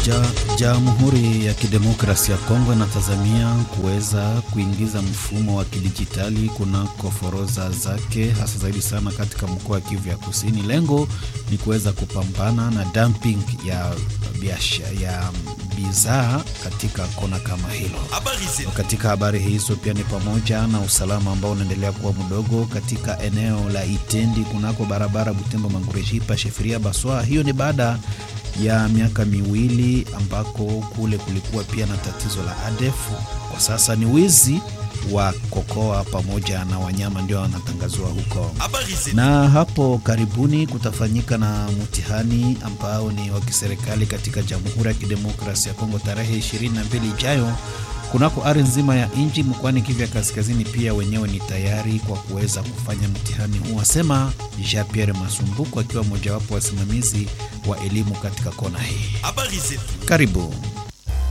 Jamhuri ya Kidemokrasia ya Kongo inatazamia kuweza kuingiza mfumo wa kidijitali kunako forodha zake, hasa zaidi sana katika mkoa wa Kivu ya Kusini. Lengo ni kuweza kupambana na dumping ya biashara ya bidhaa katika kona kama hilo. Katika habari hizo pia ni pamoja na usalama ambao unaendelea kuwa mdogo katika eneo la Itendi kunako barabara Butembo Mangurejipa Shefiria Baswa. Hiyo ni baada ya miaka miwili ambako kule kulikuwa pia na tatizo la ADF. Kwa sasa ni wizi wa kokoa pamoja na wanyama ndio wanatangazwa huko, na hapo karibuni kutafanyika na mtihani ambao ni wa kiserikali katika Jamhuri ya Kidemokrasia ya Kongo tarehe 22 ijayo kunako ardhi nzima ya nchi mkoani Kivu ya Kaskazini. Pia wenyewe ni tayari kwa kuweza kufanya mtihani huu, asema Jean Pierre Masumbuko akiwa mojawapo wasimamizi wa elimu katika kona hii. Karibu.